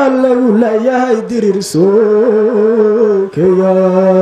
waa lagu leeyahay dirir sookeya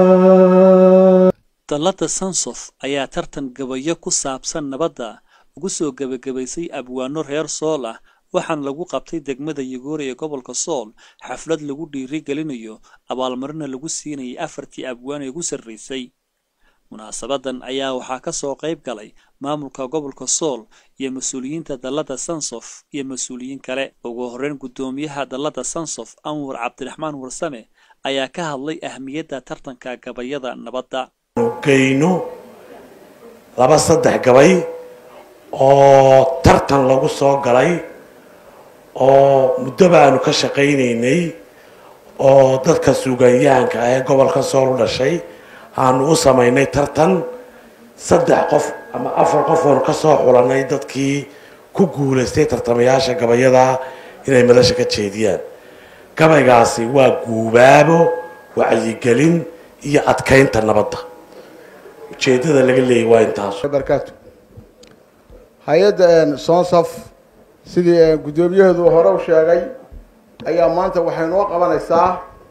dallada sansof ayaa tartan gabayo ku saabsan nabadda ugu soo gebagabaysay abwaano reer sool ah waxaana lagu qabtay degmada yugoori ee gobolka sool xaflad lagu dhiiri gelinayo abaalmarina lagu siinayay afartii abwaan ee ugu sarraysay munaasabadan ayaa waxaa ka soo qayb galay maamulka gobolka sool iyo mas-uuliyiinta dallada sansof iyo mas-uuliyiin kale ugu horreyn guddoomiyaha dallada sansof anwar cabdiraxmaan warsame ayaa ka hadlay ahmiyadda tartanka gabayada nabadda geyno laba saddex gabay oo tartan lagu soo galay oo muddoba aanu ka shaqaynaynay oo dadka suugaanyahanka ah ee gobolka sool u dhashay aanu u samaynay tartan saddex qof ama afar qof oonu ka soo xulanay dadkii ku guulaystay tartamayaasha gabayada inay madasha ka jeediyaan gabaygaasi waa guubaabo wacyigelin iyo adkaynta nabadda ujeedada laga leeyay waa intaas barkaatu hay-adda sonsaf sidii guddoomiyaheedu hore u sheegay ayaa maanta waxay noo qabanaysaa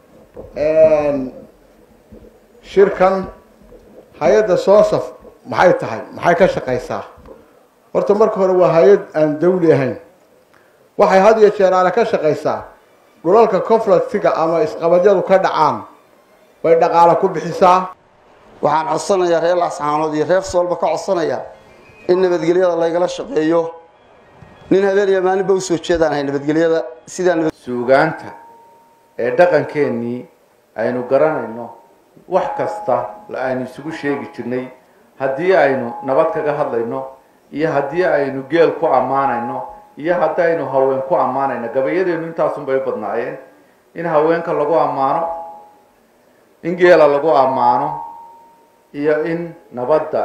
shirkan hay-adda sonsaf maxay tahay maxay ka shaqaysaa horta marka hore waa hay-ad aan dawli ahayn waxay had iyo jeer aale ka shaqaysaa dhulalka conflictiga ama isqabadyadu ka dhacaan bay dhaqaale ku bixisaa waxaan codsanayaa reer laascaanood iyo reer soolba ka codsanayaa in nabadgelyada laygala shaqeeyo nin habeen iyo maalinba usoo jeedaan ahay nabadgelyada sidaa suugaanta ee dhaqankeennii aynu garanayno wax kasta aynu isugu sheegi jirnay haddii aynu nabad kaga hadlayno iyo haddii aynu geel ku ammaanayno iyo haddaynu haween ku ammaanayno gabayadeenu intaasunbay u badnaayeen in haweenka lagu ammaano in geela lagu ammaano iyo in nabadda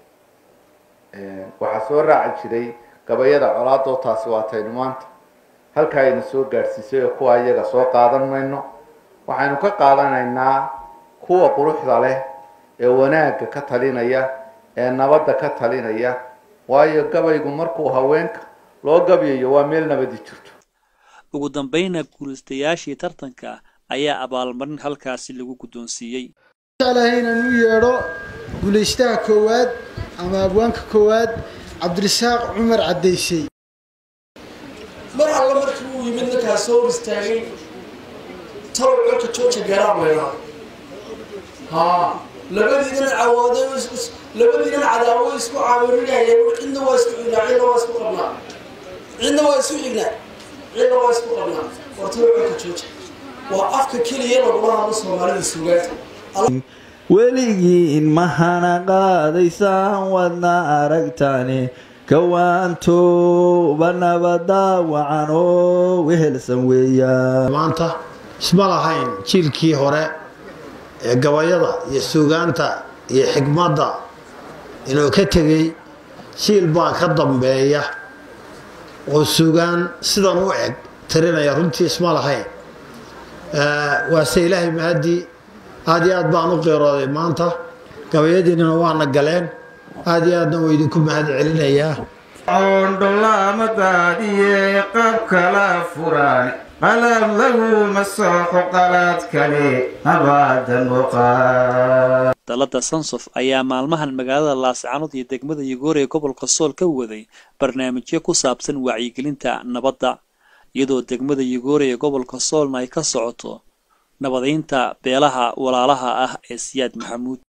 waxaa soo raaci jiray gabayada colaadoo taasi waataynu maanta halkaa ayna soo gaadhsiisay oo kuwa iyaga soo qaadan mayno waxaynu ka qaadanaynaa kuwa quruxda leh ee wanaagga ka talinaya ee nabadda ka talinaya waayo gabaygu markuu haweenka loo gabyayo waa meel nabadi jirto ugu dambayna guulaystayaashii tartanka ayaa abaalmarin halkaasi lagu guddoonsiiyey jeclahay inaan u yeedho guulaystaha koowaad ama abwaanka koowaad cabdirasaaq cumar caddaysey mar alle markii uu yimid ninkaa soo hor istaagay talow colka jooja garaab leedaa haa labadiinan cawooday labadiinan cadaawo isku caawirinayeen cidna waa isku xignaa cidna waa isku qabnaa cidna waa isku xignaa cidna waa isku qabnaa war talow colka jooja waa afka keliya lagula hadlo soomaalida suugaanta weligiin mahana qaadaysaan wadna aragtaani kawaantooba nabada wacan oo wehelsan weeyaan maanta isma lahayn jiilkii hore ee gabayada iyo suugaanta iyo xikmadda inuu ka tegey jiil baa ka dambeeya oo suugaan sidan u eg tirinaya runtii isma lahayn waase ilaahay mahadii aad iyo aad baan u qeerooday maanta gabayadiinina waana galeen aad iyo aadna waa idinku mahad celinayaa oondholaamadaadiye qab kala furaan qalab lagu masooxo qalaad kale abaadan uqaa dallada sansof ayaa maalmahan magaalada laascaanood iyo degmada yugoori ee gobolka sool ka waday barnaamijyo ku saabsan wacyigelinta nabadda iyadoo degmada yugoori ee gobolka soolna ay ka socoto nabadaynta beelaha walaalaha ah ee siyaad maxamuud